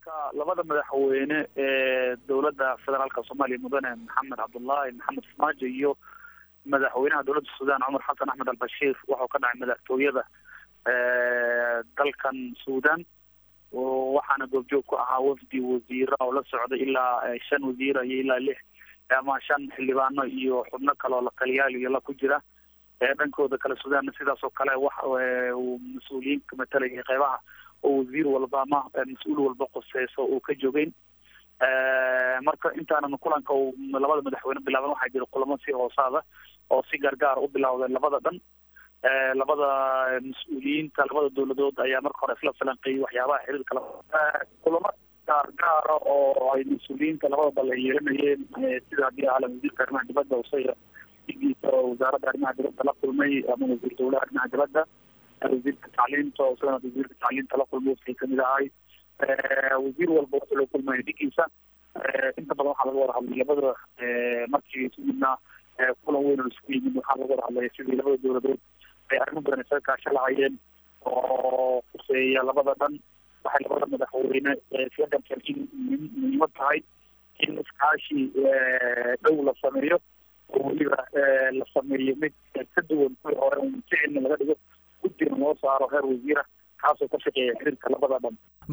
kulanka labada madaxweyne ee dowladda federaalka soomaaliya mudane maxamed cabdullaahi maxamed farmaajo iyo madaxweynaha dowladda suudaan cumar xasan axmed albashiir wuxuu ka dhacay madaxtooyada dalkan suudaan waxaana goobjoog ku ahaa wafdi wasiira oo la socday ilaa shan wasiira iyo ilaa lix ama shan xildhibaano iyo xubno kale oo la taliyaal iyo la ku jira dhankooda kale suudaanna sidaas oo kale wax uu mas-uuliyiinka matalayay qeybaha oo wasiir walba ama mas-uul walba qoseyso uu ka jogeyn marka intaanan kulanka uu labada madaxweyne bilaaban waxaa jira kulamo si hoosaada oo si gaargaar u bilawday labada dhan labada mas-uuliyiinta labada dowladood ayaa marka hore isla falanqeeyey waxyaabaha xiriirka kulamo gaargaara oo ay mas-uuliyiinta labada dal ay yeelanayeen sida haddii ahla wasiirka arrimaha dibadda usaya digiisa oo wasaaradda arrimaha dibadda la kulmay ama wasiir dowlaha arrimaha dibadda wasiirka tacliinta oo isagana wasiirka tacliinta la kulmay wafkay kamid ahay wasiir walba wuxuu la kulmaya dhigiisa inta badan waxaa laga wada hadlay labada markii isu yimidna kulan weyn oo isugu yimid waxaa laga wada hadlaya sidii labada dowladood ay arrimo badan isaga kaasha lahayeen oo kuseeya labada dhan waxay labada madaxweyne isla garteen in muhiimad tahay in iskaashi dhow la sameeyo oo weliba la sameeyo mid ka duwan kuwii hore un ficilna laga dhigo guddiga loo saaro heer wasiira kaasoo ka shaqeeya xiriirka labada dhan